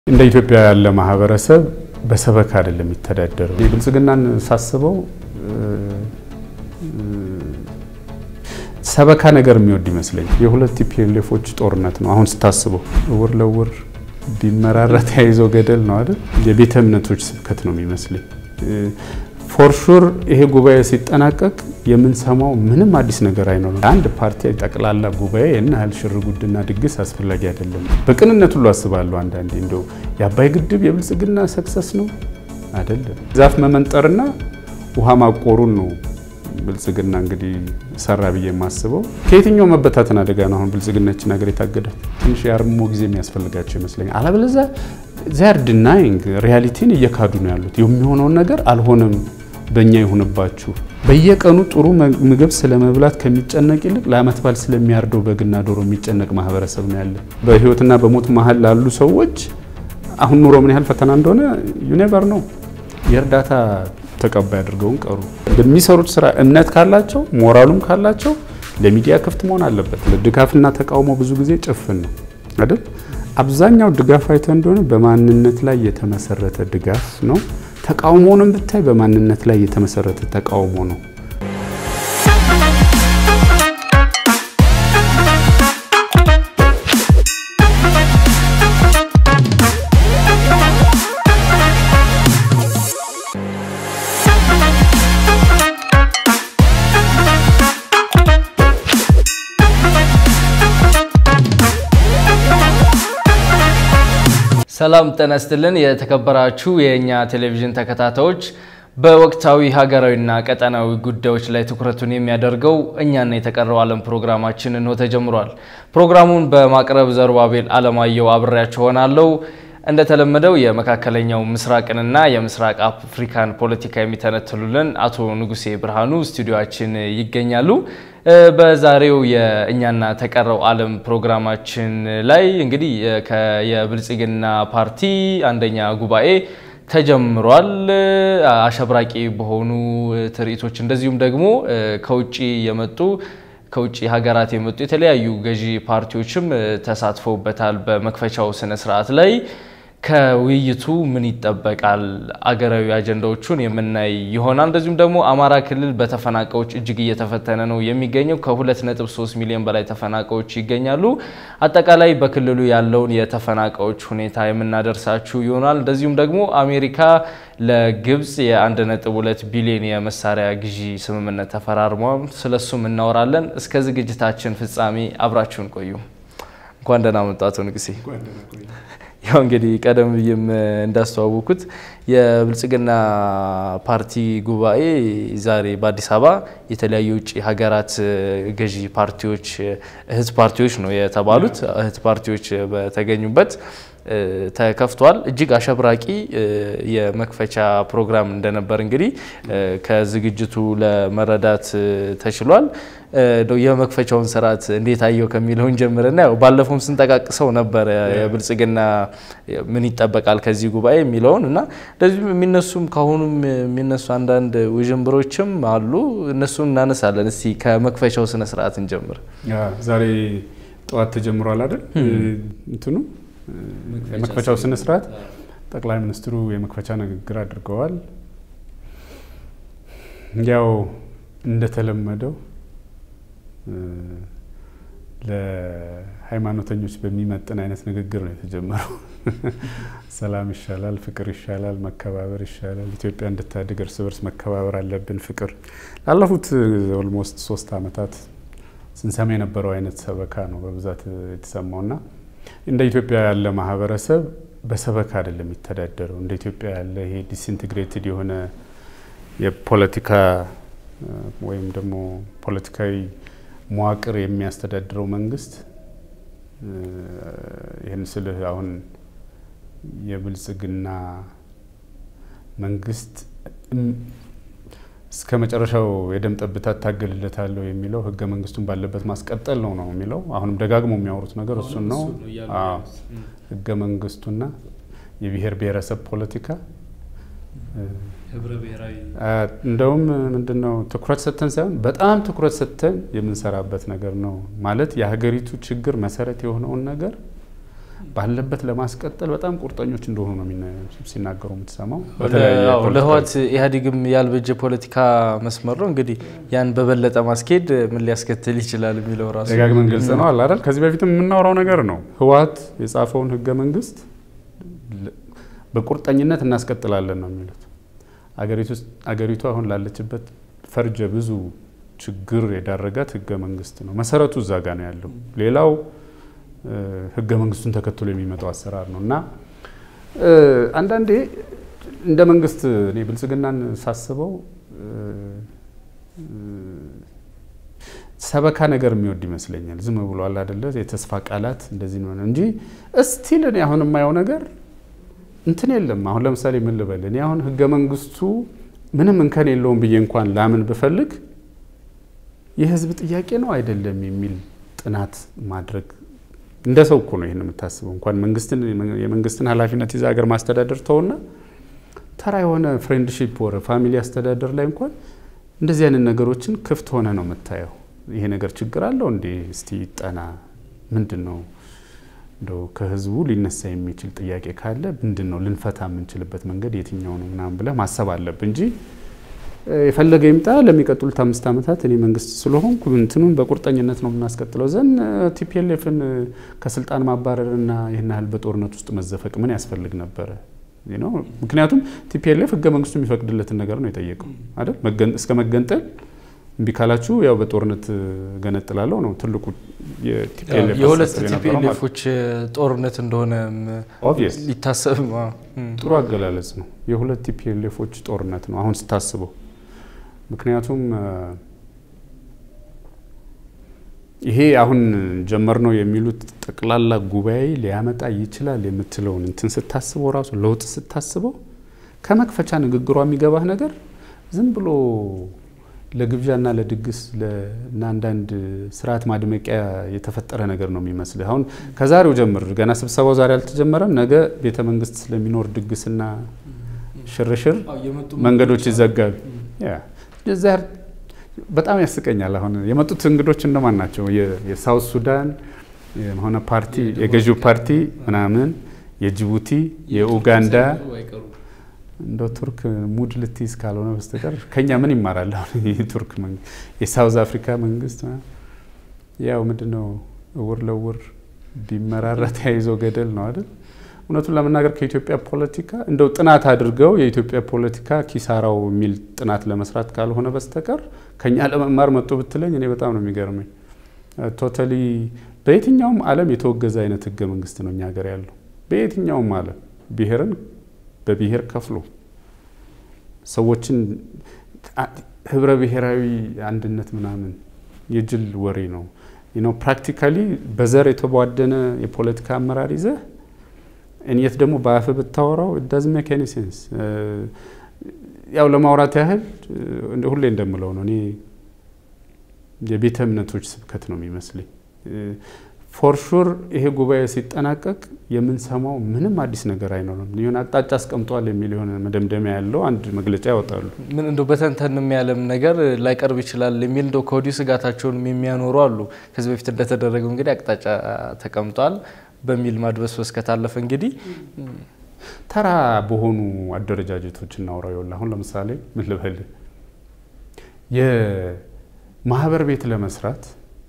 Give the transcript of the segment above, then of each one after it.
እንደ ኢትዮጵያ ያለ ማህበረሰብ በሰበካ አይደለም የሚተዳደረው። የብልጽግናን ሳስበው ሰበካ ነገር የሚወድ ይመስለኝ። የሁለት ቲፒኤልኤፎች ጦርነት ነው። አሁን ስታስበው እውር ለውር ቢመራራ ተያይዘው ገደል ነው አይደል? የቤተ እምነቶች ስብከት ነው የሚመስለኝ። ፎርሹር ይሄ ጉባኤ ሲጠናቀቅ የምንሰማው ምንም አዲስ ነገር አይኖርም። አንድ ፓርቲ ጠቅላላ ጉባኤ እና ያህል ሽር ጉድና ድግስ አስፈላጊ አይደለም። በቅንነት ሁሉ አስባለሁ አንዳንዴ እንደው የአባይ ግድብ የብልጽግና ሰክሰስ ነው አይደለም። ዛፍ መመንጠርና ውሃ ማቆሩን ነው ብልጽግና እንግዲህ ሰራ ብዬ የማስበው። ከየትኛው መበታተን አደጋ ነው አሁን ብልጽግናችን ሀገር የታገዳት? ትንሽ የአርሞ ጊዜ የሚያስፈልጋቸው ይመስለኛል። አለበለዚያ ዚያር ድናይንግ ሪያሊቲን እየካዱ ነው ያሉት። የሚሆነውን ነገር አልሆነም በእኛ ይሁንባችሁ። በየቀኑ ጥሩ ምግብ ስለመብላት ከሚጨነቅ ይልቅ ለዓመት በዓል ስለሚያርደው በግና ዶሮ የሚጨነቅ ማህበረሰብ ነው ያለ። በህይወትና በሞት መሀል ላሉ ሰዎች አሁን ኑሮ ምን ያህል ፈተና እንደሆነ ዩኔቨር ነው። የእርዳታ ተቀባይ አድርገውን ቀሩ። በሚሰሩት ስራ እምነት ካላቸው ሞራሉም ካላቸው ለሚዲያ ክፍት መሆን አለበት። ድጋፍና ተቃውሞ ብዙ ጊዜ ጭፍን ነው አይደል? አብዛኛው ድጋፍ አይተ እንደሆነ በማንነት ላይ የተመሰረተ ድጋፍ ነው። ተቃውሞንም ብታይ በማንነት ላይ የተመሰረተ ተቃውሞ ነው። ሰላም ጤና ይስጥልን። የተከበራችሁ የእኛ ቴሌቪዥን ተከታታዮች በወቅታዊ ሀገራዊና ቀጠናዊ ጉዳዮች ላይ ትኩረቱን የሚያደርገው እኛና የተቀረው ዓለም ፕሮግራማችን እንሆ ተጀምሯል። ፕሮግራሙን በማቅረብ ዘሩባቤል አለማየሁ አብሬያችሁ ሆናለሁ። እንደተለመደው የመካከለኛው ምስራቅንና የምስራቅ አፍሪካን ፖለቲካ የሚተነትሉልን አቶ ንጉሴ ብርሃኑ ስቱዲዮችን ይገኛሉ። በዛሬው የእኛና ተቀረው ዓለም ፕሮግራማችን ላይ እንግዲህ የብልጽግና ፓርቲ አንደኛ ጉባኤ ተጀምሯል። አሸብራቂ በሆኑ ትርኢቶች እንደዚሁም ደግሞ ከውጭ የመጡ ከውጭ ሀገራት የመጡ የተለያዩ ገዢ ፓርቲዎችም ተሳትፈውበታል። በመክፈቻው ስነ ስርዓት ላይ ከውይይቱ ምን ይጠበቃል? አገራዊ አጀንዳዎቹን የምናይ ይሆናል። እንደዚሁም ደግሞ አማራ ክልል በተፈናቃዮች እጅግ እየተፈተነ ነው የሚገኘው። ከ2.3 ሚሊዮን በላይ ተፈናቃዮች ይገኛሉ። አጠቃላይ በክልሉ ያለውን የተፈናቃዮች ሁኔታ የምናደርሳችሁ ይሆናል። እንደዚሁም ደግሞ አሜሪካ ለግብጽ የ1.2 ቢሊዮን የመሳሪያ ግዢ ስምምነት ተፈራርሟል። ስለሱም እናወራለን። እስከ ዝግጅታችን ፍጻሜ አብራችሁን ቆዩ። እንኳን ደህና መጡ አቶ ንጉሴ። ያው እንግዲህ ቀደም ብዬም እንዳስተዋወኩት የብልጽግና ፓርቲ ጉባኤ ዛሬ በአዲስ አበባ የተለያዩ የውጭ ሀገራት ገዢ ፓርቲዎች እህት ፓርቲዎች ነው የተባሉት እህት ፓርቲዎች በተገኙበት ተከፍቷል። እጅግ አሸብራቂ የመክፈቻ ፕሮግራም እንደነበር እንግዲህ ከዝግጅቱ ለመረዳት ተችሏል። የመክፈቻውን ስርዓት እንዴት አየው ከሚለውን ጀምርና ያው ባለፈውም ስንጠቃቅሰው ነበር የብልጽግና ምን ይጠበቃል ከዚህ ጉባኤ የሚለውን እና እንደዚሁም የሚነሱም ከአሁኑም የሚነሱ አንዳንድ ውዥንብሮችም አሉ። እነሱን እናነሳለን። እስቲ ከመክፈቻው ስነ ስርዓት እንጀምር። ዛሬ ጠዋት ተጀምሯል አይደል? እንትኑ የመክፈቻው ስነ ስርዓት ጠቅላይ ሚኒስትሩ የመክፈቻ ንግግር አድርገዋል። ያው እንደተለመደው ለሃይማኖተኞች በሚመጥን አይነት ንግግር ነው የተጀመረው። ሰላም ይሻላል፣ ፍቅር ይሻላል፣ መከባበር ይሻላል፣ ኢትዮጵያ እንድታድግ እርስ በርስ መከባበር አለብን፣ ፍቅር ላለፉት ኦልሞስት ሶስት አመታት ስንሰማ የነበረው አይነት ሰበካ ነው በብዛት የተሰማውና እንደ ኢትዮጵያ ያለ ማህበረሰብ በሰበካ አይደለም የሚተዳደረው። እንደ ኢትዮጵያ ያለ ይሄ ዲስኢንትግሬትድ የሆነ የፖለቲካ ወይም ደግሞ ፖለቲካዊ መዋቅር የሚያስተዳድረው መንግስት ይህን ስልህ አሁን የብልጽግና መንግስት እስከ መጨረሻው የደም ጠብታ እታገልለታለሁ የሚለው ህገ መንግስቱን ባለበት ማስቀጠል ነው ነው የሚለው። አሁንም ደጋግሞ የሚያወሩት ነገር እሱን ነው። ህገ መንግስቱና የብሔር ብሔረሰብ ፖለቲካ እንደውም ምንድነው ትኩረት ሰጥተን ሳይሆን በጣም ትኩረት ሰጥተን የምንሰራበት ነገር ነው ማለት የሀገሪቱ ችግር መሰረት የሆነውን ነገር ባለበት ለማስቀጠል በጣም ቁርጠኞች እንደሆኑ ነው ሲናገሩ የምትሰማው። ለህወሓት ኢህአዴግም ያልበጀ ፖለቲካ መስመር ነው እንግዲህ ያን በበለጠ ማስኬድ ምን ሊያስከትል ይችላል የሚለው ራሱ ደጋግመን ግልጽ ነው አለ አይደል? ከዚህ በፊትም የምናወራው ነገር ነው። ህወሓት የጻፈውን ህገ መንግስት በቁርጠኝነት እናስቀጥላለን ነው የሚሉት። አገሪቱ አሁን ላለችበት ፈርጀ ብዙ ችግር የዳረጋት ህገ መንግስት ነው። መሰረቱ እዛ ጋ ነው ያለው። ሌላው ህገ መንግስቱን ተከትሎ የሚመጣው አሰራር ነው እና አንዳንዴ እንደ መንግስት እኔ ብልጽግናን ሳስበው ሰበካ ነገር የሚወድ ይመስለኛል። ዝም ብሏል አደለ? የተስፋ ቃላት እንደዚህ ነው እንጂ እስቲል እኔ አሁን የማየው ነገር እንትን የለም። አሁን ለምሳሌ ምን ልበል እኔ አሁን ህገ መንግስቱ ምንም እንከን የለውም ብዬ እንኳን ላምን ብፈልግ የህዝብ ጥያቄ ነው አይደለም የሚል ጥናት ማድረግ እንደ ሰው እኮ ነው ይህን የምታስበው። እንኳን መንግስትን የመንግስትን ኃላፊነት ይዛ ሀገር ማስተዳደር ተውና ተራ የሆነ ፍሬንድሺፕ ወረ ፋሚሊ አስተዳደር ላይ እንኳን እንደዚህ አይነት ነገሮችን ክፍት ሆነ ነው የምታየው። ይሄ ነገር ችግር አለው እንዴ? እስቲ ጠና ምንድን ነው እንደው ከህዝቡ ሊነሳ የሚችል ጥያቄ ካለ ምንድን ነው ልንፈታ የምንችልበት መንገድ የትኛው ነው ምናምን ብለህ ማሰብ አለብ እንጂ የፈለገ ይምጣ ለሚቀጥሉት አምስት ዓመታት እኔ መንግስት ስለሆንኩ እንትኑን በቁርጠኝነት ነው የምናስቀጥለው ዘን ቲፒኤልኤፍን ከስልጣን ማባረርና ይህን ያህል በጦርነት ውስጥ መዘፈቅ ምን ያስፈልግ ነበረ? ምክንያቱም ቲፒኤልኤፍ ህገ መንግስቱ የሚፈቅድለትን ነገር ነው የጠየቀው አይደል? እስከ መገንጠል እምቢ ካላችሁ ያው በጦርነት ገነጥላለሁ ነው ትልቁ የሁለት ቲፒኤልኤፎች ጦርነት እንደሆነ ሊታሰብ ጥሩ አገላለጽ ነው። የሁለት ቲፒኤልኤፎች ጦርነት ነው አሁን ስታስበው። ምክንያቱም ይሄ አሁን ጀመር ነው የሚሉት ጠቅላላ ጉባኤ ሊያመጣ ይችላል የምትለውን እንትን ስታስበው ራሱ ለውጥ ስታስበው ከመክፈቻ ንግግሯ የሚገባህ ነገር ዝም ብሎ ለግብዣና ለድግስ እና አንዳንድ ስርዓት ማድመቂያ የተፈጠረ ነገር ነው የሚመስልህ። አሁን ከዛሬው ጀምር ገና ስብሰባው ዛሬ አልተጀመረም። ነገ ቤተ መንግስት ስለሚኖር ድግስና ሽርሽር መንገዶች ይዘጋሉ። በጣም ያስቀኛል። አሁን የመጡት እንግዶች እነማን ናቸው? የሳውት ሱዳን የሆነ ፓርቲ የገዢው ፓርቲ ምናምን፣ የጅቡቲ፣ የኡጋንዳ እንደ ቱርክ ሙድ ልትይዝ ካልሆነ በስተቀር ከኛ ምን ይማራል? አሁን የቱርክ የሳውዝ አፍሪካ መንግስት ያው ምንድነው እውር ለውር ቢመራራ ተያይዞ ገደል ነው አይደል? እውነቱን ለመናገር ከኢትዮጵያ ፖለቲካ እንደው ጥናት አድርገው የኢትዮጵያ ፖለቲካ ኪሳራው የሚል ጥናት ለመስራት ካልሆነ በስተቀር ከኛ ለመማር መጡ ብትለኝ እኔ በጣም ነው የሚገርመኝ። ቶታሊ በየትኛውም ዓለም የተወገዘ አይነት ህገ መንግስት ነው እኛ ሀገር ያለው። በየትኛውም ዓለም ብሔርን በብሔር ከፍሎ ሰዎችን ህብረ ብሔራዊ አንድነት ምናምን የጅል ወሬ ነው። ፕራክቲካሊ በዘር የተቧደነ የፖለቲካ አመራር ይዘህ እኔት ደግሞ በአፍ ብታወራው ዳዝ ሜክ ኤኒ ሴንስ። ያው ለማውራት ያህል ሁሌ እንደምለው ነው እኔ የቤተ እምነቶች ስብከት ነው የሚመስለኝ። ፎር ሹር ይሄ ጉባኤ ሲጠናቀቅ የምንሰማው ምንም አዲስ ነገር አይኖርም። የሆነ አቅጣጫ አስቀምጧል የሚል የሆነ መደምደሚያ ያለው አንድ መግለጫ ያወጣሉ። ምን እንደው በተንተንም ያለም ነገር ላይቀርብ ይችላል የሚል እንደው ከወዲሁ ስጋታቸውን የሚያኖሩ አሉ። ከዚህ በፊት እንደተደረገው እንግዲህ አቅጣጫ ተቀምጧል በሚል ማድበስበስ ከታለፈ እንግዲህ ተራ በሆኑ አደረጃጀቶች እናውራው። ይኸውልህ አሁን ለምሳሌ ምን ልበል የማህበር ቤት ለመስራት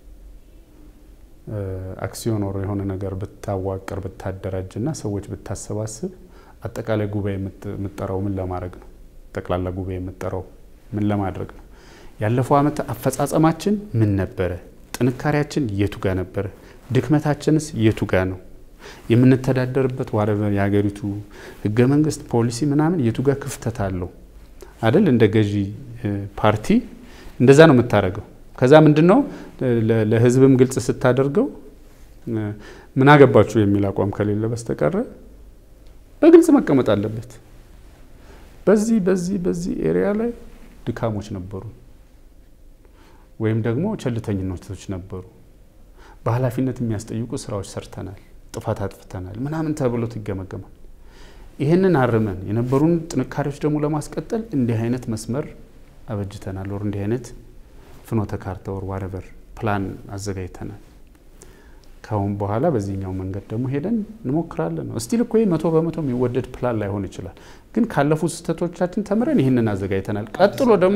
አክሲዮን ወሮ የሆነ ነገር ብታዋቅር ብታደራጅ እና ሰዎች ብታሰባስብ አጠቃላይ ጉባኤ የምጠራው ምን ለማድረግ ነው? ጠቅላላ ጉባኤ የምጠራው ምን ለማድረግ ነው? ያለፈው ዓመት አፈጻጸማችን ምን ነበረ? ጥንካሬያችን የቱ ጋር ነበረ? ድክመታችንስ የቱ ጋር ነው? የምንተዳደርበት ዋረበር የሀገሪቱ ህገ መንግስት ፖሊሲ ምናምን የቱ ጋር ክፍተት አለው አይደል? እንደ ገዢ ፓርቲ እንደዛ ነው የምታደርገው። ከዛ ምንድን ነው ለህዝብም ግልጽ ስታደርገው ምን አገባችሁ የሚል አቋም ከሌለ በስተቀረ በግልጽ መቀመጥ አለበት። በዚህ በዚህ በዚህ ኤሪያ ላይ ድካሞች ነበሩ ወይም ደግሞ ቸልተኝነቶች ነበሩ፣ በኃላፊነት የሚያስጠይቁ ስራዎች ሰርተናል፣ ጥፋት አጥፍተናል ምናምን ተብሎት ይገመገማል። ይህንን አርመን የነበሩን ጥንካሬዎች ደግሞ ለማስቀጠል እንዲህ አይነት መስመር አበጅተናል ወር እንዲህ አይነት ፍኖተ ካርታ ወር ዋረቨር ፕላን አዘጋጅተናል። ካሁን በኋላ በዚህኛው መንገድ ደግሞ ሄደን እንሞክራለን ነው። እስቲል እኮ መቶ በመቶ የሚወደድ ፕላን ላይሆን ይችላል፣ ግን ካለፉት ስህተቶቻችን ተምረን ይህንን አዘጋጅተናል። ቀጥሎ ደግሞ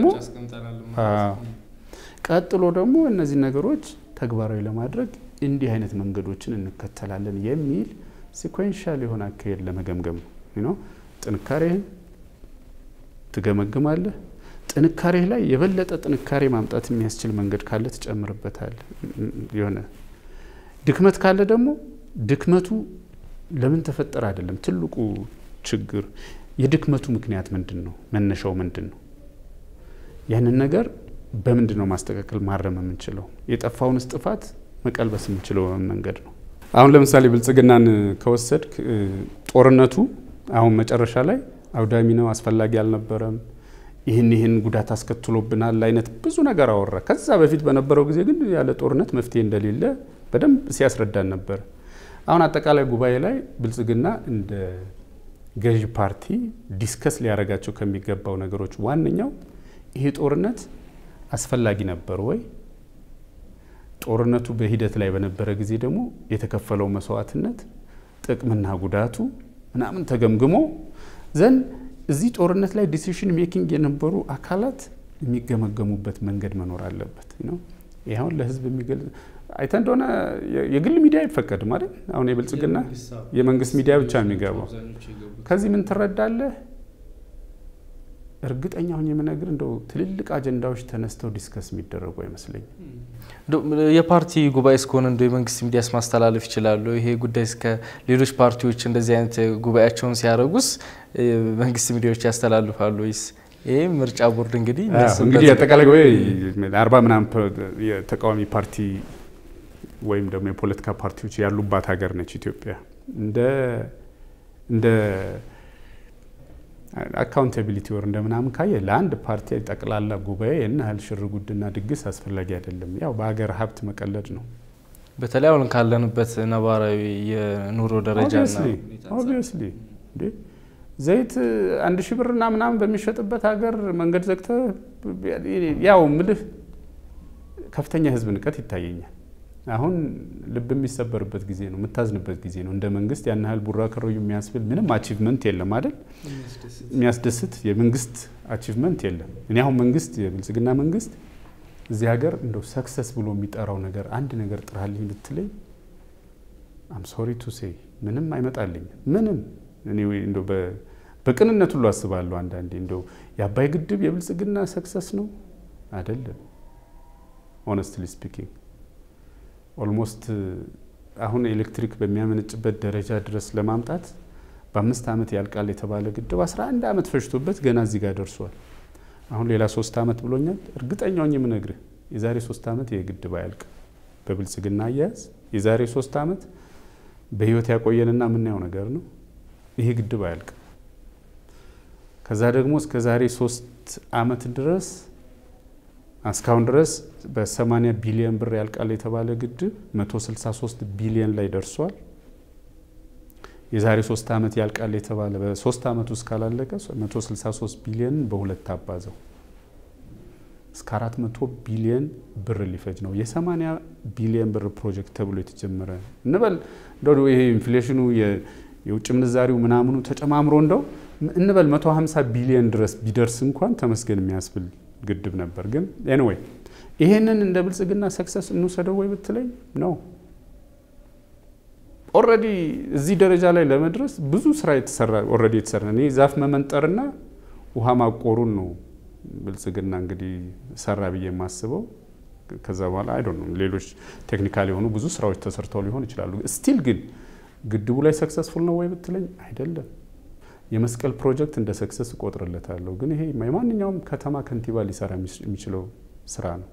ቀጥሎ ደግሞ እነዚህ ነገሮች ተግባራዊ ለማድረግ እንዲህ አይነት መንገዶችን እንከተላለን የሚል ሲኮንሻል የሆነ አካሄድ ለመገምገም ነው። ጥንካሬህን ትገመግማለህ። ጥንካሬህ ላይ የበለጠ ጥንካሬ ማምጣት የሚያስችል መንገድ ካለ ትጨምርበታለህ። የሆነ ድክመት ካለ ደግሞ ድክመቱ ለምን ተፈጠረ አይደለም ትልቁ ችግር፣ የድክመቱ ምክንያት ምንድን ነው? መነሻው ምንድን ነው? ያንን ነገር በምንድን ነው ማስተካከል ማረም የምንችለው? የጠፋውንስ ጥፋት መቀልበስ የምንችለው መንገድ ነው። አሁን ለምሳሌ ብልጽግናን ከወሰድክ ጦርነቱ አሁን መጨረሻ ላይ አውዳሚ ነው፣ አስፈላጊ አልነበረም፣ ይህን ይህን ጉዳት አስከትሎብናል አይነት ብዙ ነገር አወራ። ከዛ በፊት በነበረው ጊዜ ግን ያለ ጦርነት መፍትሄ እንደሌለ በደንብ ሲያስረዳን ነበር። አሁን አጠቃላይ ጉባኤ ላይ ብልጽግና እንደ ገዢ ፓርቲ ዲስከስ ሊያደርጋቸው ከሚገባው ነገሮች ዋነኛው ይሄ ጦርነት አስፈላጊ ነበር ወይ? ጦርነቱ በሂደት ላይ በነበረ ጊዜ ደግሞ የተከፈለው መስዋዕትነት ጥቅምና ጉዳቱ ምናምን ተገምግሞ ዘንድ እዚህ ጦርነት ላይ ዲሲሽን ሜኪንግ የነበሩ አካላት የሚገመገሙበት መንገድ መኖር አለበት ነው። ይህ አሁን ለህዝብ የሚገልጽ አይተ እንደሆነ የግል ሚዲያ አይፈቀድም አይደል? አሁን የብልጽግና የመንግስት ሚዲያ ብቻ የሚገባው ከዚህ ምን ትረዳለህ? እርግጠኛ ሁኝ የምነግር እንደው ትልልቅ አጀንዳዎች ተነስተው ዲስከስ የሚደረጉ አይመስለኝም። የፓርቲ ጉባኤ እስከሆነ እንደ የመንግስት ሚዲያስ ማስተላለፍ ይችላሉ? ይሄ ጉዳይ እስከ ሌሎች ፓርቲዎች እንደዚህ አይነት ጉባኤያቸውን ሲያደርጉስ መንግስት ሚዲያዎች ያስተላልፋሉ ወይስ? ይህ ምርጫ ቦርድ እንግዲህ እንግዲህ አጠቃላይ ጉባኤ አርባ ምናምን የተቃዋሚ ፓርቲ ወይም ደግሞ የፖለቲካ ፓርቲዎች ያሉባት ሀገር ነች ኢትዮጵያ እንደ እንደ አካውንታቢሊቲ ወር እንደምናምን ካየ ለአንድ ፓርቲ ጠቅላላ ጉባኤ ይህን ያህል ሽር ጉድና ድግስ አስፈላጊ አይደለም። ያው በሀገር ሀብት መቀለድ ነው። በተለይ አሁን ካለንበት ነባራዊ የኑሮ ደረጃና ኦብቪየስሊ ዘይት አንድ ሺህ ብርና ምናምን በሚሸጥበት ሀገር መንገድ ዘግተ ያው ምልህ ከፍተኛ የህዝብ ንቀት ይታየኛል። አሁን ልብ የሚሰበርበት ጊዜ ነው፣ የምታዝንበት ጊዜ ነው። እንደ መንግስት ያን ያህል ቡራ ከረዩ የሚያስብል ምንም አቺቭመንት የለም አይደል? የሚያስደስት የመንግስት አቺቭመንት የለም። እኔ አሁን መንግስት የብልጽግና መንግስት እዚህ ሀገር እንደው ሰክሰስ ብሎ የሚጠራው ነገር አንድ ነገር ጥራልኝ ብትለኝ አም ሶሪ ቱ ሴይ ምንም አይመጣልኝም። ምንም እኔ እንደው በቅንነት ሁሉ አስባለሁ አንዳንዴ እንደው የአባይ ግድብ የብልጽግና ሰክሰስ ነው አይደለም። ሆነስትሊ ስፒኪንግ ኦልሞስት አሁን ኤሌክትሪክ በሚያመነጭበት ደረጃ ድረስ ለማምጣት በአምስት ዓመት ያልቃል የተባለ ግድብ 11 ዓመት ፈጅቶበት ገና እዚህ ጋር ደርሷል። አሁን ሌላ ሶስት ዓመት ብሎኛል። እርግጠኛውን የምነግርህ የዛሬ ሶስት ዓመት ይህ ግድብ አያልቅም። በብልጽግና አያያዝ የዛሬ ሶስት ዓመት በህይወት ያቆየንና የምናየው ነገር ነው። ይሄ ግድብ አያልቅም። ከዛ ደግሞ እስከ ዛሬ ሶስት ዓመት ድረስ እስካሁን ድረስ በ80 ቢሊዮን ብር ያልቃል የተባለ ግድብ 163 ቢሊዮን ላይ ደርሷል። የዛሬ ሶስት ዓመት ያልቃል የተባለ በሶስት ዓመት ውስጥ ካላለቀ 163 ቢሊዮን በሁለት አባዘው እስከ 400 ቢሊዮን ብር ሊፈጅ ነው። የ80 ቢሊዮን ብር ፕሮጀክት ተብሎ የተጀመረ እንበል እንደው ይሄ ኢንፍሌሽኑ የውጭ ምንዛሪው ምናምኑ ተጨማምሮ እንደው እንበል 150 ቢሊዮን ድረስ ቢደርስ እንኳን ተመስገን የሚያስብል ግድብ ነበር። ግን ኤኒዌይ ይሄንን እንደ ብልጽግና ሰክሰስ እንውሰደው ወይ ብትለኝ ነው። ኦልሬዲ እዚህ ደረጃ ላይ ለመድረስ ብዙ ስራ የተሰራ ኦልሬዲ የተሰራ እኔ ዛፍ መመንጠርና ውሃ ማቆሩን ነው ብልጽግና እንግዲህ ሰራ ብዬ የማስበው። ከዛ በኋላ አይ ዶንት ኖ ሌሎች ቴክኒካል የሆኑ ብዙ ስራዎች ተሰርተው ሊሆን ይችላሉ። ስቲል ግን ግድቡ ላይ ሰክሰስፉል ነው ወይ ብትለኝ አይደለም። የመስቀል ፕሮጀክት እንደ ሰክሰስ እቆጥርለታለሁ። ግን ይሄ የማንኛውም ከተማ ከንቲባ ሊሰራ የሚችለው ስራ ነው።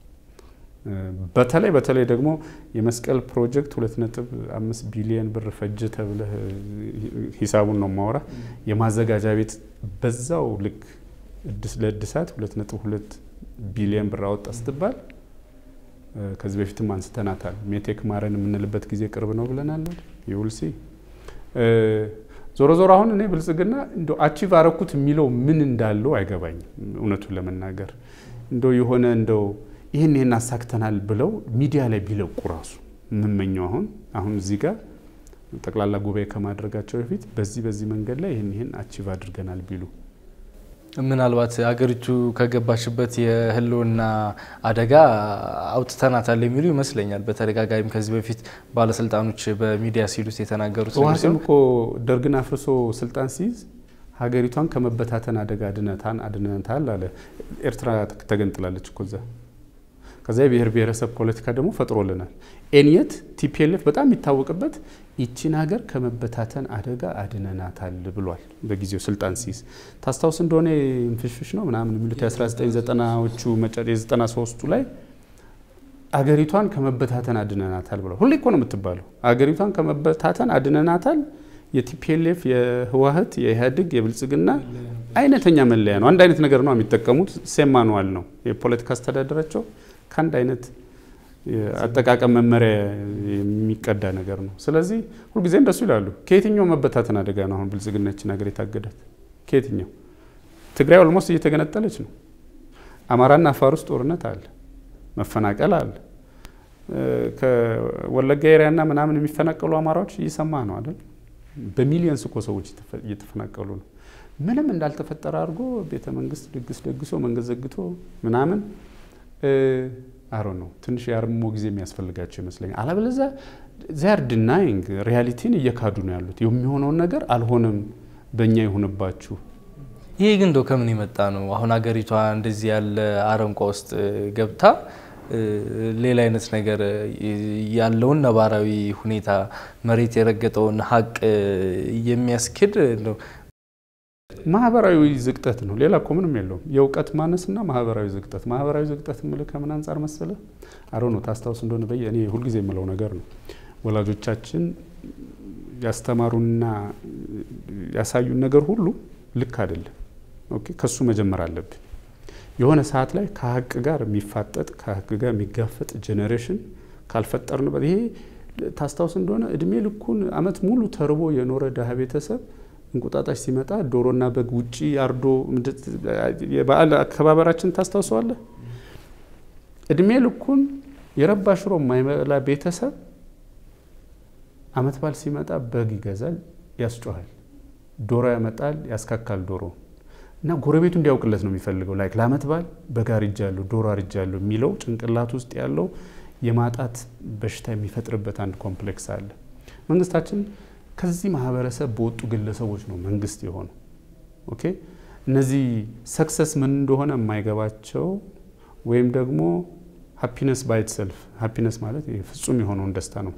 በተለይ በተለይ ደግሞ የመስቀል ፕሮጀክት ሁለት ነጥብ አምስት ቢሊየን ብር ፈጀ ተብለህ ሂሳቡን ነው ማወራ የማዘጋጃ ቤት በዛው ልክ ለእድሳት ሁለት ነጥብ ሁለት ቢሊየን ብር አወጣ ስትባል ከዚህ በፊትም አንስተናታል። ሜቴክ ማረን የምንልበት ጊዜ ቅርብ ነው ብለናል። ይውልሲ ዞሮ ዞሮ አሁን እኔ ብልጽግና እንደ አቺቭ አረኩት የሚለው ምን እንዳለው አይገባኝም። እውነቱን ለመናገር እንደው የሆነ እንደው ይህን ይህን አሳክተናል ብለው ሚዲያ ላይ ቢለቁ ራሱ የምመኘው አሁን አሁን እዚህ ጋር ጠቅላላ ጉባኤ ከማድረጋቸው በፊት በዚህ በዚህ መንገድ ላይ ይህን ይህን አቺቭ አድርገናል ቢሉ ምናልባት አገሪቱ ከገባችበት የህልውና አደጋ አውጥተናታል የሚሉ ይመስለኛል። በተደጋጋሚም ከዚህ በፊት ባለስልጣኖች በሚዲያ ሲሉት የተናገሩት ህወሓትም እኮ ደርግን አፍርሶ ስልጣን ሲይዝ ሀገሪቷን ከመበታተን አደጋ አድነታን አድነታል አለ። ኤርትራ ተገንጥላለች እኮ እዛ። ከዛ የብሔር ብሔረሰብ ፖለቲካ ደግሞ ፈጥሮልናል። ኤንየት ቲፒኤልኤፍ በጣም የሚታወቅበት ይቺን ሀገር ከመበታተን አደጋ አድነናታል ብሏል። በጊዜው ስልጣን ሲይዝ ታስታውስ እንደሆነ ፍሽፍሽ ነው ምናምን የሚሉት የ1990ዎቹ የ93ቱ ላይ አገሪቷን ከመበታተን አድነናታል ብሏል። ሁሌ እኮ ነው የምትባለው አገሪቷን ከመበታተን አድነናታል። የቲፒኤልኤፍ የህወሓት የኢህአዴግ የብልጽግና አይነተኛ መለያ ነው። አንድ አይነት ነገር ነው የሚጠቀሙት። ሴም ማኑዋል ነው የፖለቲካ አስተዳደራቸው ከአንድ አይነት አጠቃቀም መመሪያ የሚቀዳ ነገር ነው። ስለዚህ ሁልጊዜ እንደሱ ይላሉ። ከየትኛው መበታተን አደጋ ነው አሁን ብልጽግናችን ሀገር የታገዳት? ከየትኛው? ትግራይ ኦልሞስት እየተገነጠለች ነው። አማራና አፋር ውስጥ ጦርነት አለ፣ መፈናቀል አለ። ከወለጋ ኤሪያና ምናምን የሚፈናቀሉ አማራዎች እየሰማ ነው አይደል? በሚሊየንስ እኮ ሰዎች እየተፈናቀሉ ነው። ምንም እንዳልተፈጠረ አድርጎ ቤተ መንግስት ድግስ ደግሶ መንገድ ዘግቶ ምናምን አሮ ነው ትንሽ የአርምሞ ጊዜ የሚያስፈልጋቸው ይመስለኛል። አለበለዚያ ዚያር ድናይንግ ሪያሊቲን እየካዱ ነው ያሉት። የሚሆነውን ነገር አልሆነም፣ በእኛ ይሁንባችሁ። ይሄ ግን እንደው ከምን የመጣ ነው? አሁን ሀገሪቷ እንደዚህ ያለ አረንቋ ውስጥ ገብታ ሌላ አይነት ነገር ያለውን ነባራዊ ሁኔታ መሬት የረገጠውን ሀቅ የሚያስክድ ነው ማህበራዊ ዝቅጠት ነው። ሌላ እኮ ምንም የለውም። የእውቀት ማነስና ማህበራዊ ዝቅጠት። ማህበራዊ ዝቅጠት የምልህ ከምን አንጻር መሰለ? አሮ ነው ታስታውስ እንደሆነ በየ እኔ ሁልጊዜ የምለው ነገር ነው። ወላጆቻችን ያስተማሩና ያሳዩን ነገር ሁሉ ልክ አይደለም። ኦኬ፣ ከሱ መጀመር አለብን። የሆነ ሰዓት ላይ ከሀቅ ጋር የሚፋጠጥ ከሀቅ ጋር የሚጋፈጥ ጄኔሬሽን ካልፈጠርንበት ይሄ ታስታውስ እንደሆነ እድሜ ልኩን አመት ሙሉ ተርቦ የኖረ ድሀ ቤተሰብ እንቁጣጣሽ ሲመጣ ዶሮና በግ ውጪ አርዶ የበዓል አከባበራችን ታስታውሰዋለህ? እድሜ ልኩን የረባ ሽሮ የማይበላ ቤተሰብ አመት በዓል ሲመጣ በግ ይገዛል፣ ያስጮሃል፣ ዶሮ ያመጣል፣ ያስካካል ዶሮ እና ጎረቤቱ እንዲያውቅለት ነው የሚፈልገው። ላይክ ለአመት በዓል በግ አርጃለሁ፣ ዶሮ አርጃለሁ የሚለው ጭንቅላት ውስጥ ያለው የማጣት በሽታ የሚፈጥርበት አንድ ኮምፕሌክስ አለ። መንግስታችን ከዚህ ማህበረሰብ በወጡ ግለሰቦች ነው መንግስት የሆነው። ኦኬ እነዚህ ሰክሰስ ምን እንደሆነ የማይገባቸው ወይም ደግሞ ሃፒነስ ባይት ሰልፍ ሃፒነስ ማለት ፍጹም የሆነውን ደስታ ነው።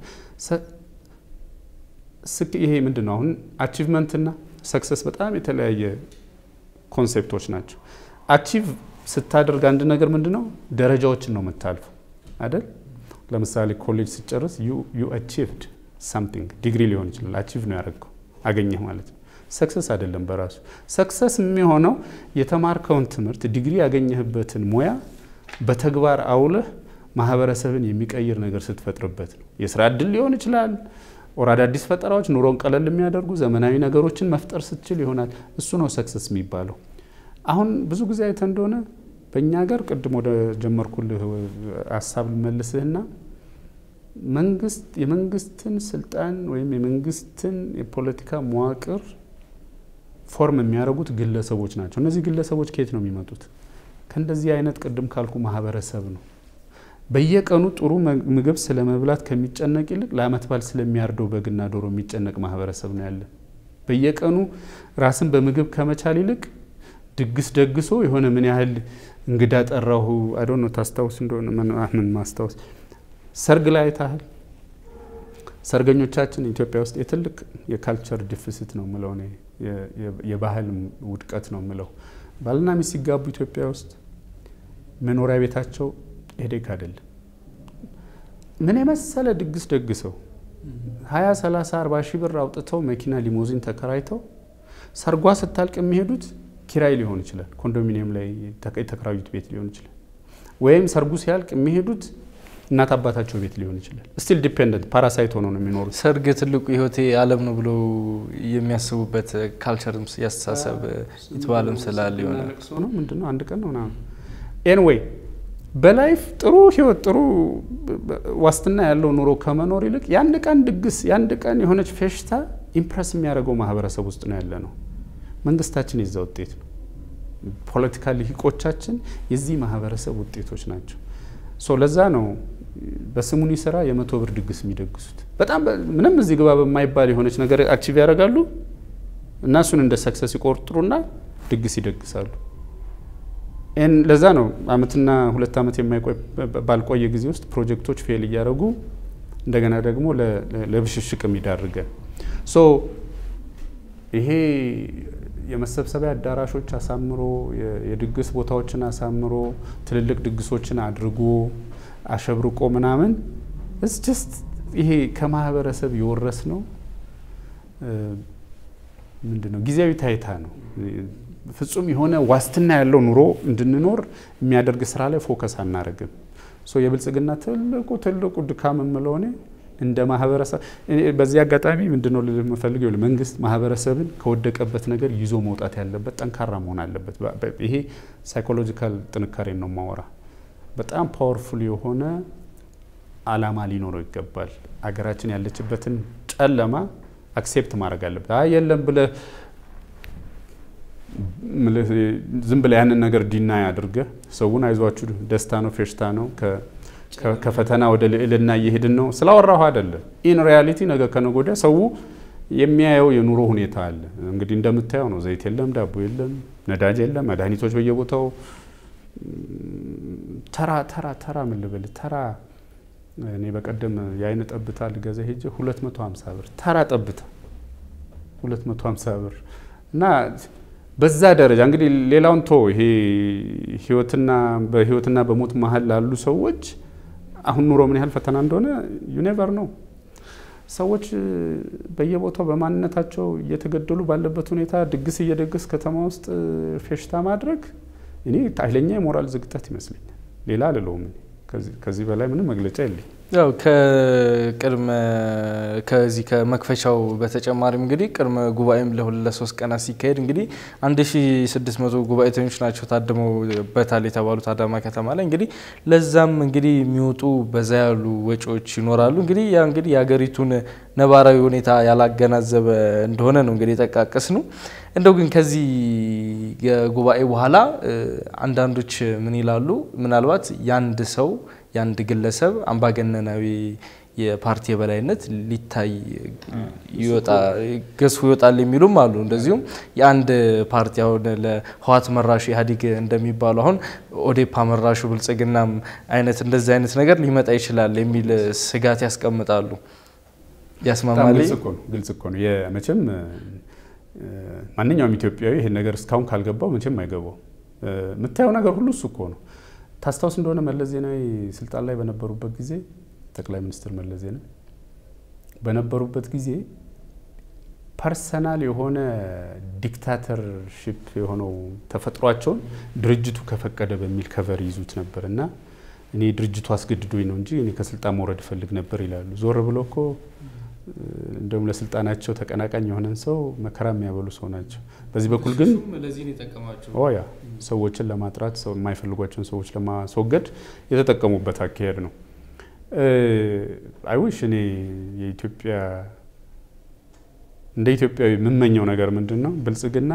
ይሄ ምንድን ነው? አሁን አቺቭመንትና ሰክሰስ በጣም የተለያየ ኮንሴፕቶች ናቸው። አቺቭ ስታደርግ አንድ ነገር ምንድን ነው? ደረጃዎችን ነው የምታልፈው አይደል? ለምሳሌ ኮሌጅ ስጨርስ ዩ አቺቭድ ሳምቲንግ ዲግሪ ሊሆን ይችላል። አቺቭ ነው ያደረግከው አገኘህ ማለት ነው። ሰክሰስ አይደለም በራሱ ሰክሰስ የሚሆነው የተማርከውን ትምህርት ዲግሪ ያገኘህበትን ሙያ በተግባር አውለህ ማህበረሰብን የሚቀይር ነገር ስትፈጥርበት ነው። የስራ እድል ሊሆን ይችላል። ኦር አዳዲስ ፈጠራዎች ኑሮን ቀለል የሚያደርጉ ዘመናዊ ነገሮችን መፍጠር ስትችል ይሆናል። እሱ ነው ሰክሰስ የሚባለው። አሁን ብዙ ጊዜ አይተ እንደሆነ በእኛ ሀገር ቅድም ወደ ጀመርኩልህ ሀሳብ ልመልስህና መንግስት የመንግስትን ስልጣን ወይም የመንግስትን የፖለቲካ መዋቅር ፎርም የሚያደርጉት ግለሰቦች ናቸው። እነዚህ ግለሰቦች ከየት ነው የሚመጡት? ከእንደዚህ አይነት ቅድም ካልኩ ማህበረሰብ ነው። በየቀኑ ጥሩ ምግብ ስለ መብላት ከሚጨነቅ ይልቅ ለአመት በዓል ስለሚያርደው በግና ዶሮ የሚጨነቅ ማህበረሰብ ነው ያለ። በየቀኑ ራስን በምግብ ከመቻል ይልቅ ድግስ ደግሶ የሆነ ምን ያህል እንግዳ ጠራሁ አይዶ ነው ታስታውስ እንደሆነ ምን ማስታወስ ሰርግ ላይ አይታህል። ሰርገኞቻችን ኢትዮጵያ ውስጥ የትልቅ የካልቸር ዲፊሲት ነው ምለው እኔ የባህል ውድቀት ነው ምለው። ባልና ሚስት ሲጋቡ ኢትዮጵያ ውስጥ መኖሪያ ቤታቸው ሄዴክ አይደለም። ምን የመሰለ ድግስ ደግሰው ሀያ ሰላሳ አርባ ሺህ ብር አውጥተው መኪና ሊሞዚን ተከራይተው ሰርጓ ስታልቅ የሚሄዱት ኪራይ ሊሆን ይችላል፣ ኮንዶሚኒየም ላይ የተከራዩት ቤት ሊሆን ይችላል። ወይም ሰርጉ ሲያልቅ የሚሄዱት እናት አባታቸው ቤት ሊሆን ይችላል። ስቲል ዲፔንደንት ፓራሳይት ሆነው ነው የሚኖሩት። ሰርግ ትልቁ ህይወቴ ዓለም ነው ብለው የሚያስቡበት ካልቸርም ያስተሳሰብ የተባለም ስላለ ይሆናል ነው ምንድን ነው አንድ ቀን ነው ምናምን ኤንዌይ በላይፍ ጥሩ ህይወት ጥሩ ዋስትና ያለው ኑሮ ከመኖር ይልቅ የአንድ ቀን ድግስ የአንድ ቀን የሆነች ፌሽታ ኢምፕረስ የሚያደርገው ማህበረሰብ ውስጥ ነው ያለ ነው። መንግስታችን የዛ ውጤት ነው። ፖለቲካ ልሂቆቻችን የዚህ ማህበረሰብ ውጤቶች ናቸው። ሶ ለዛ ነው በስሙኒ ስራ የመቶ ብር ድግስ የሚደግሱት። በጣም ምንም እዚህ ግባ በማይባል የሆነች ነገር አክቲቭ ያደርጋሉ እና እሱን እንደ ሰክሰስ ይቆርጥሩና ድግስ ይደግሳሉ። ለዛ ነው አመትና ሁለት አመት ባልቆየ ጊዜ ውስጥ ፕሮጀክቶች ፌል እያደረጉ እንደገና ደግሞ ለብሽሽቅ የሚዳርገን ሶ ይሄ የመሰብሰቢያ አዳራሾች አሳምሮ የድግስ ቦታዎችን አሳምሮ ትልልቅ ድግሶችን አድርጎ አሸብርቆ ምናምን እስ ጀስት ይሄ ከማህበረሰብ የወረስ ነው ምንድን ነው ጊዜያዊ ታይታ ነው። ፍጹም የሆነ ዋስትና ያለው ኑሮ እንድንኖር የሚያደርግ ስራ ላይ ፎከስ አናደርግም። ሶ የብልጽግና ትልቁ ትልቁ ድካም የምለው እኔ እንደ ማህበረሰብ በዚህ አጋጣሚ ምንድነው ልል የምፈልገው መንግስት ማህበረሰብን ከወደቀበት ነገር ይዞ መውጣት ያለበት ጠንካራ መሆን አለበት። ይሄ ሳይኮሎጂካል ጥንካሬን ነው ማወራ። በጣም ፓወርፉል የሆነ አላማ ሊኖረው ይገባል። አገራችን ያለችበትን ጨለማ አክሴፕት ማድረግ አለበት። አይ የለም ብለህ ዝም ብለህ ያንን ነገር ዲናይ አድርገህ ሰውን አይዟችሁ ደስታ ነው ፌሽታ ነው ከፈተና ወደ ልዕልና እየሄድን ነው ስላወራሁ አይደለም። ኢን ሪያሊቲ ነገ ከነገ ወዲያ ሰው የሚያየው የኑሮ ሁኔታ አለ። እንግዲህ እንደምታየው ነው። ዘይት የለም፣ ዳቦ የለም፣ ነዳጅ የለም፣ መድኃኒቶች በየቦታው ተራ ተራ ተራ ምን ልበል ተራ እኔ በቀደም የአይን ጠብታ ልገዛ ሄጄ 250 ብር ተራ ጠብታ 250 ብር እና በዛ ደረጃ እንግዲህ ሌላውን ቶ ይሄ ህይወትና በህይወትና በሞት መሀል ላሉ ሰዎች አሁን ኑሮ ምን ያህል ፈተና እንደሆነ ዩኔቨር ነው። ሰዎች በየቦታው በማንነታቸው እየተገደሉ ባለበት ሁኔታ ድግስ እየደግስ ከተማ ውስጥ ፌሽታ ማድረግ እኔ ኃይለኛ የሞራል ዝግጠት ይመስለኛል። ሌላ አልለውም። ከዚህ በላይ ምንም መግለጫ የለኝ። ያው ከቅድመ ከዚህ ከመክፈቻው በተጨማሪም እንግዲህ ቅድመ ጉባኤም ለሁለት ለሶስት ቀናት ሲካሄድ እንግዲህ 1600 ጉባኤተኞች ናቸው ታድመውበታል የተባሉት አዳማ ከተማ ላይ እንግዲህ ለዛም እንግዲህ የሚወጡ በዛ ያሉ ወጪዎች ይኖራሉ። እንግዲህ ያ እንግዲህ የሀገሪቱን ነባራዊ ሁኔታ ያላገናዘበ እንደሆነ ነው እንግዲህ የጠቃቀስ ነው። እንደው ግን ከዚህ ጉባኤ በኋላ አንዳንዶች ምን ይላሉ? ምናልባት የአንድ ሰው የአንድ ግለሰብ አምባገነናዊ የፓርቲ የበላይነት ሊታይ ገዝፎ ይወጣል የሚሉም አሉ። እንደዚሁም የአንድ ፓርቲ አሁን ለህወሓት መራሹ ኢህአዴግ እንደሚባሉ አሁን ኦዴፓ መራሹ ብልጽግናም አይነት እንደዚህ አይነት ነገር ሊመጣ ይችላል የሚል ስጋት ያስቀምጣሉ። ያስማማል። ግልጽ እኮ ነው። መቼም ማንኛውም ኢትዮጵያዊ ይሄን ነገር እስካሁን ካልገባው መቼም አይገባው። የምታየው ነገር ሁሉ እሱ እኮ ነው። ታስታውስ እንደሆነ መለስ ዜናዊ ስልጣን ላይ በነበሩበት ጊዜ ጠቅላይ ሚኒስትር መለስ ዜናዊ በነበሩበት ጊዜ ፐርሰናል የሆነ ዲክታተርሺፕ የሆነው ተፈጥሯቸውን ድርጅቱ ከፈቀደ በሚል ከቨር ይዙት ነበር እና እኔ ድርጅቱ አስገድዶኝ ነው እንጂ እኔ ከስልጣን መውረድ እፈልግ ነበር ይላሉ። ዞር ብሎ እኮ እንደውም ለስልጣናቸው ተቀናቃኝ የሆነን ሰው መከራ የሚያበሉ ሰው ናቸው። በዚህ በኩል ግን ያ ሰዎችን ለማጥራት ሰው የማይፈልጓቸውን ሰዎች ለማስወገድ የተጠቀሙበት አካሄድ ነው። አይዊሽ እኔ የኢትዮጵያ እንደ ኢትዮጵያዊ የምመኘው ነገር ምንድን ነው? ብልጽግና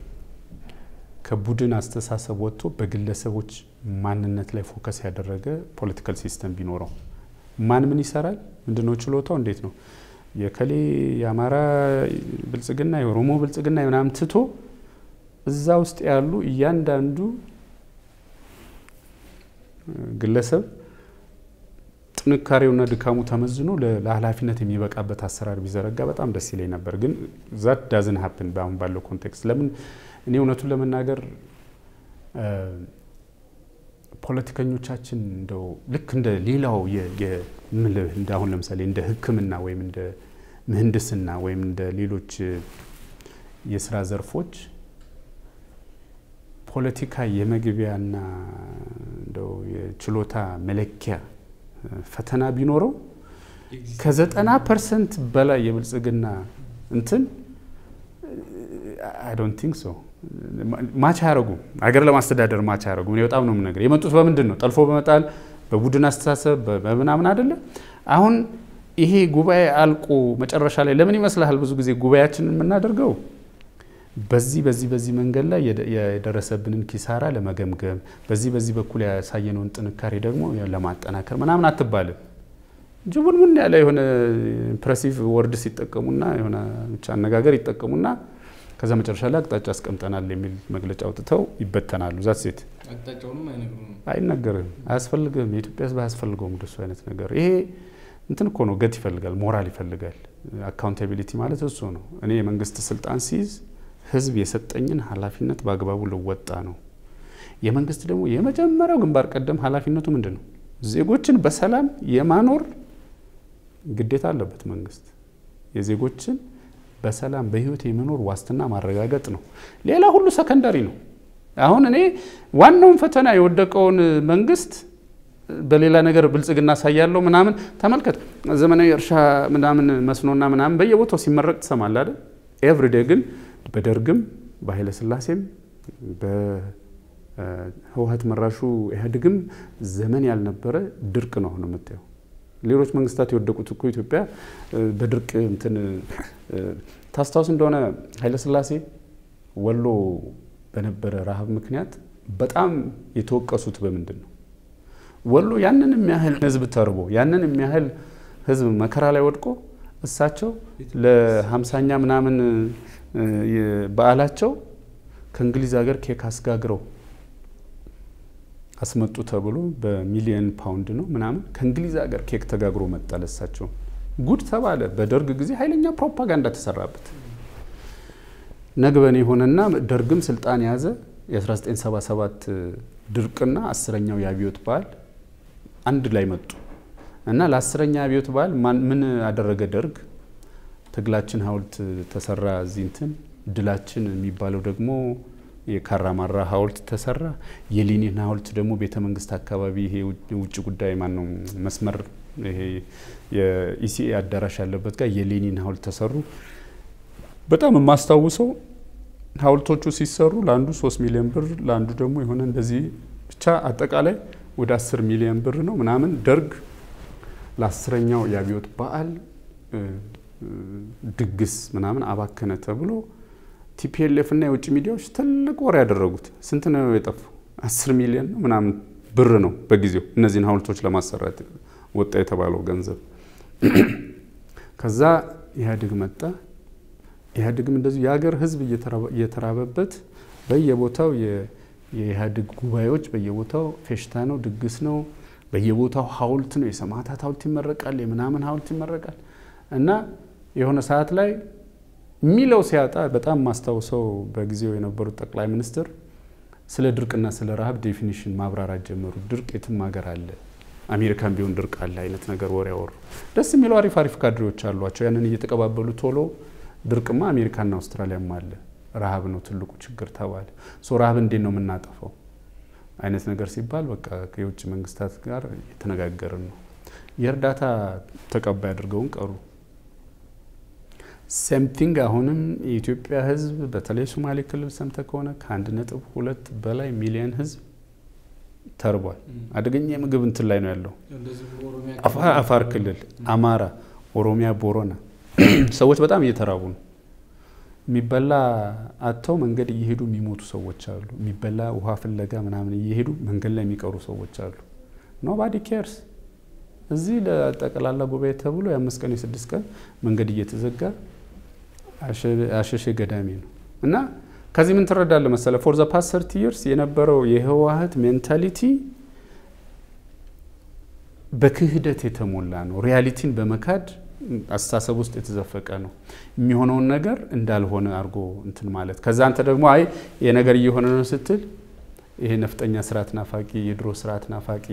ከቡድን አስተሳሰብ ወጥቶ በግለሰቦች ማንነት ላይ ፎከስ ያደረገ ፖለቲካል ሲስተም ቢኖረው ማን ምን ይሰራል፣ ምንድነው ችሎታው፣ እንዴት ነው የከሌ የአማራ ብልጽግና የኦሮሞ ብልጽግና ምናምን ትቶ እዛ ውስጥ ያሉ እያንዳንዱ ግለሰብ ጥንካሬውና ድካሙ ተመዝኖ ለኃላፊነት የሚበቃበት አሰራር ቢዘረጋ በጣም ደስ ይለኝ ነበር። ግን ዛት ዳዝን ሀፕን በአሁን ባለው ኮንቴክስት ለምን እኔ እውነቱን ለመናገር ፖለቲከኞቻችን እንደው ልክ እንደ ሌላው እንደ አሁን ለምሳሌ እንደ ሕክምና ወይም እንደ ምህንድስና ወይም እንደ ሌሎች የስራ ዘርፎች ፖለቲካ የመግቢያና እንደው የችሎታ መለኪያ ፈተና ቢኖረው ከዘጠና ፐርሰንት በላይ የብልጽግና እንትን አይ ዶንት ቲንክ ሶ ማች አያረጉም። ሀገር ለማስተዳደር ማች አያረጉም። እኔ በጣም ነው የምነግርህ። የመጡት በምንድን ነው? ጠልፎ በመጣል በቡድን አስተሳሰብ በምናምን አይደለ? አሁን ይሄ ጉባኤ አልቆ መጨረሻ ላይ ለምን ይመስልሃል ብዙ ጊዜ ጉባኤያችንን የምናደርገው በዚህ በዚህ በዚህ መንገድ ላይ የደረሰብንን ኪሳራ ለመገምገም በዚህ በዚህ በኩል ያሳየነውን ጥንካሬ ደግሞ ለማጠናከር ምናምን አትባልም። ጅቡንቡን ያለ የሆነ ኢምፕሬሲቭ ወርድ ሲጠቀሙና የሆነ ብቻ አነጋገር ይጠቀሙና ከዛ መጨረሻ ላይ አቅጣጫ አስቀምጠናል የሚል መግለጫ አውጥተው ይበተናሉ። ዛት ሴት አይነገርም፣ አያስፈልግም። የኢትዮጵያ ሕዝብ አያስፈልገውም እንደሱ አይነት ነገር። ይሄ እንትን እኮ ነው፣ ገት ይፈልጋል፣ ሞራል ይፈልጋል። አካውንታቢሊቲ ማለት እሱ ነው። እኔ የመንግስት ስልጣን ሲይዝ ህዝብ የሰጠኝን ኃላፊነት በአግባቡ ልወጣ ነው። የመንግስት ደግሞ የመጀመሪያው ግንባር ቀደም ኃላፊነቱ ምንድን ነው? ዜጎችን በሰላም የማኖር ግዴታ አለበት መንግስት። የዜጎችን በሰላም በህይወት የመኖር ዋስትና ማረጋገጥ ነው። ሌላ ሁሉ ሰከንዳሪ ነው። አሁን እኔ ዋናውን ፈተና የወደቀውን መንግስት በሌላ ነገር ብልጽግና ሳያለው ምናምን ተመልከት። ዘመናዊ እርሻ ምናምን መስኖና ምናምን በየቦታው ሲመረቅ ትሰማለህ አይደል? ኤቭሪዴ ግን በደርግም በኃይለ ስላሴም በህወሀት መራሹ ኢህአዴግም ዘመን ያልነበረ ድርቅ ነው አሁን የምታየው። ሌሎች መንግስታት የወደቁት እኮ ኢትዮጵያ በድርቅ እንትን ታስታውስ እንደሆነ ኃይለ ስላሴ ወሎ በነበረ ረሃብ ምክንያት በጣም የተወቀሱት በምንድን ነው? ወሎ ያንን የሚያህል ህዝብ ተርቦ ያንን የሚያህል ህዝብ መከራ ላይ ወድቆ እሳቸው ለሀምሳኛ ምናምን በዓላቸው ከእንግሊዝ ሀገር ኬክ አስጋግረው አስመጡ ተብሎ በሚሊየን ፓውንድ ነው ምናምን ከእንግሊዝ ሀገር ኬክ ተጋግሮ መጣ። ለሳቸው ጉድ ተባለ። በደርግ ጊዜ ኃይለኛ ፕሮፓጋንዳ ተሰራበት። ነግበኔ የሆነና ደርግም ስልጣን የያዘ የ1977 ድርቅና አስረኛው የአብዮት በዓል አንድ ላይ መጡ እና ለአስረኛ አብዮት በዓል ምን አደረገ ደርግ? ትግላችን ሐውልት ተሰራ እዚህ እንትን ድላችን የሚባለው ደግሞ የካራማራ ሐውልት ተሰራ። የሌኒን ሐውልት ደግሞ ቤተ መንግስት አካባቢ ይሄ ውጭ ጉዳይ ማን ነው መስመር ይሄ የኢሲኤ አዳራሽ ያለበት ጋር የሌኒን ሐውልት ተሰሩ። በጣም የማስታውሰው ሐውልቶቹ ሲሰሩ ለአንዱ ሶስት ሚሊዮን ብር ለአንዱ ደግሞ የሆነ እንደዚህ ብቻ አጠቃላይ ወደ አስር ሚሊዮን ብር ነው ምናምን ደርግ ለአስረኛው የአብዮት በዓል ድግስ ምናምን አባከነ ተብሎ ቲፒኤልኤፍ እና የውጭ ሚዲያዎች ትልቅ ወሬ ያደረጉት። ስንት ነው የጠፉ? አስር ሚሊዮን ነው ምናምን ብር ነው በጊዜው እነዚህን ሐውልቶች ለማሰራት ወጣ የተባለው ገንዘብ። ከዛ ኢህአዴግ መጣ። ኢህአዴግም እንደዚሁ የሀገር ህዝብ እየተራበበት በየቦታው የኢህአዴግ ጉባኤዎች በየቦታው ፌሽታ ነው፣ ድግስ ነው፣ በየቦታው ሐውልት ነው። የሰማዕታት ሐውልት ይመረቃል፣ የምናምን ሐውልት ይመረቃል። እና የሆነ ሰዓት ላይ የሚለው ሲያጣ በጣም ማስታውሰው በጊዜው የነበሩት ጠቅላይ ሚኒስትር ስለ ድርቅና ስለ ረሃብ ዴፊኒሽን ማብራራት ጀመሩ። ድርቅ የትም ሀገር አለ፣ አሜሪካን ቢሆን ድርቅ አለ አይነት ነገር ወሬ ያወሩ። ደስ የሚለው አሪፍ አሪፍ ካድሬዎች አሏቸው። ያንን እየተቀባበሉ ቶሎ ድርቅማ አሜሪካና አውስትራሊያም አለ፣ ረሃብ ነው ትልቁ ችግር ተባለ። ሶ ረሃብ እንዴት ነው የምናጠፋው አይነት ነገር ሲባል በቃ ከየውጭ መንግስታት ጋር የተነጋገርን ነው። የእርዳታ ተቀባይ አድርገውን ቀሩ። ሴምቲንግ አሁንም የኢትዮጵያ ሕዝብ በተለይ ሶማሌ ክልል ሰምተ ከሆነ ከአንድ ነጥብ ሁለት በላይ ሚሊዮን ሕዝብ ተርቧል። አደገኛ የምግብ እንትን ላይ ነው ያለው። አፋር ክልል፣ አማራ፣ ኦሮሚያ፣ ቦረና ሰዎች በጣም እየተራቡ ነው። የሚበላ አጥተው መንገድ እየሄዱ የሚሞቱ ሰዎች አሉ። የሚበላ ውሃ ፍለጋ ምናምን እየሄዱ መንገድ ላይ የሚቀሩ ሰዎች አሉ። ኖባዲ ኬርስ። እዚህ ለጠቅላላ ጉባኤ ተብሎ የአምስት ቀን የስድስት ቀን መንገድ እየተዘጋ አሸሼ ገዳሜ ነው እና ከዚህ ምን ትረዳለ መሰለ ፎር ዘ ፓስት ሰርቲ ይርስ የነበረው የህወሀት ሜንታሊቲ በክህደት የተሞላ ነው። ሪያሊቲን በመካድ አስተሳሰብ ውስጥ የተዘፈቀ ነው። የሚሆነውን ነገር እንዳልሆነ አድርጎ እንትን ማለት ከዛ አንተ ደግሞ አይ ይሄ ነገር እየሆነ ነው ስትል ይሄ ነፍጠኛ ስርዓት ናፋቂ፣ የድሮ ስርዓት ናፋቂ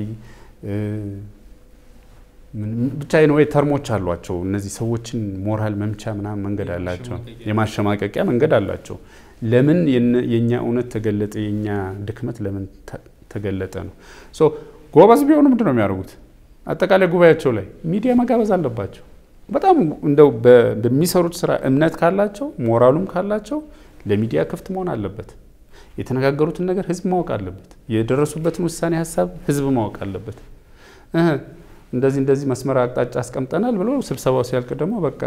ብቻ ወይ ተርሞች አሏቸው። እነዚህ ሰዎችን ሞራል መምቻ ምናምን መንገድ አላቸው፣ የማሸማቀቂያ መንገድ አላቸው። ለምን የእኛ እውነት ተገለጠ? የእኛ ድክመት ለምን ተገለጠ ነው። ጎበዝ ቢሆኑ ምንድን ነው የሚያደርጉት? አጠቃላይ ጉባኤያቸው ላይ ሚዲያ መጋበዝ አለባቸው። በጣም እንደው በሚሰሩት ስራ እምነት ካላቸው ሞራሉም ካላቸው ለሚዲያ ክፍት መሆን አለበት። የተነጋገሩትን ነገር ህዝብ ማወቅ አለበት። የደረሱበትን ውሳኔ ሀሳብ ህዝብ ማወቅ አለበት። እንደዚህ እንደዚህ መስመር አቅጣጫ አስቀምጠናል ብሎ ስብሰባው ሲያልቅ ደግሞ በቃ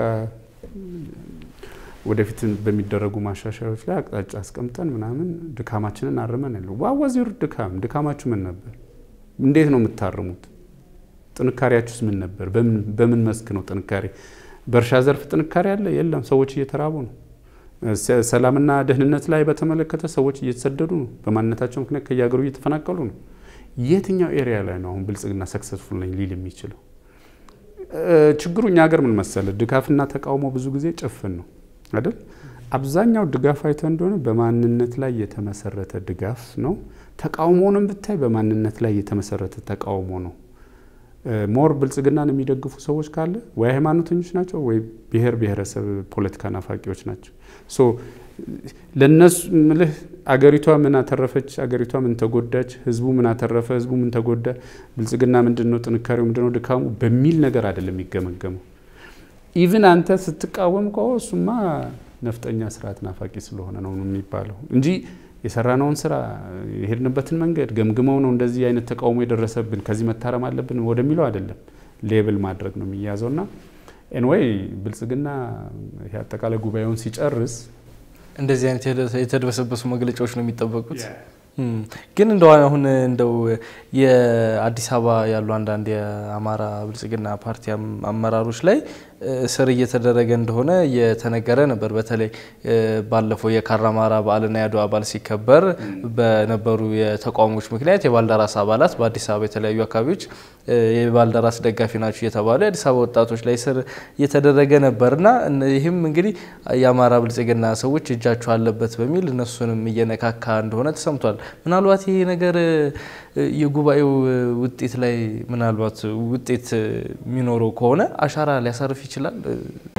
ወደፊት በሚደረጉ ማሻሻያዎች ላይ አቅጣጫ አስቀምጠን ምናምን ድካማችንን አርመን ያለው ዋዋዚሩ ድካም ድካማችሁ ምን ነበር? እንዴት ነው የምታርሙት? ጥንካሬያችሁስ ምን ነበር? በምን መስክ ነው ጥንካሬ? በእርሻ ዘርፍ ጥንካሬ አለ? የለም። ሰዎች እየተራቡ ነው። ሰላምና ደህንነት ላይ በተመለከተ ሰዎች እየተሰደዱ ነው። በማንነታቸው ምክንያት ከየሀገሩ እየተፈናቀሉ ነው። የትኛው ኤሪያ ላይ ነው አሁን ብልጽግና ሰክሰስፉል ነኝ ሊል የሚችለው? ችግሩ እኛ ሀገር ምን መሰለ፣ ድጋፍና ተቃውሞ ብዙ ጊዜ ጭፍን ነው አይደል? አብዛኛው ድጋፍ አይተ እንደሆነ በማንነት ላይ የተመሰረተ ድጋፍ ነው። ተቃውሞንም ብታይ በማንነት ላይ የተመሰረተ ተቃውሞ ነው። ሞር ብልጽግናን የሚደግፉ ሰዎች ካለ ወይ ሃይማኖተኞች ናቸው ወይ ብሔር ብሔረሰብ ፖለቲካ ናፋቂዎች ናቸው። ሶ ለነሱ ምልህ አገሪቷ ምን አተረፈች፣ አገሪቷ ምን ተጎዳች፣ ህዝቡ ምን አተረፈ፣ ህዝቡ ምን ተጎዳ፣ ብልጽግና ምንድን ነው ጥንካሬው፣ ምንድን ነው ድካሙ በሚል ነገር አይደለም የሚገመገመው። ኢቭን አንተ ስትቃወም ከ እሱማ ነፍጠኛ ስርዓት ናፋቂ ስለሆነ ነው የሚባለው እንጂ የሰራነውን ስራ የሄድንበትን መንገድ ገምግመው ነው እንደዚህ አይነት ተቃውሞ የደረሰብን ከዚህ መታረም አለብን ወደሚለው አይደለም። ሌብል ማድረግ ነው የሚያዘው እና ኤንወይ ብልጽግና ይሄ አጠቃላይ ጉባኤውን ሲጨርስ እንደዚህ አይነት የተደበሰበሱ መግለጫዎች ነው የሚጠበቁት። ግን እንደው አሁን እንደው የአዲስ አበባ ያሉ አንዳንድ የአማራ ብልጽግና ፓርቲ አመራሮች ላይ እስር እየተደረገ እንደሆነ እየተነገረ ነበር። በተለይ ባለፈው የካራማራ በዓልና የአድዋ በዓል ሲከበር በነበሩ የተቃውሞች ምክንያት የባልደራስ አባላት በአዲስ አበባ የተለያዩ አካባቢዎች የባልደራስ ደጋፊ ናቸው እየተባሉ የአዲስ አበባ ወጣቶች ላይ እስር እየተደረገ ነበርና ይህም እንግዲህ የአማራ ብልጽግና ሰዎች እጃቸው አለበት በሚል እነሱንም እየነካካ እንደሆነ ተሰምቷል። ምናልባት ይሄ ነገር የጉባኤው ውጤት ላይ ምናልባት ውጤት የሚኖረው ከሆነ አሻራ ሊያሳርፍ ይችላል።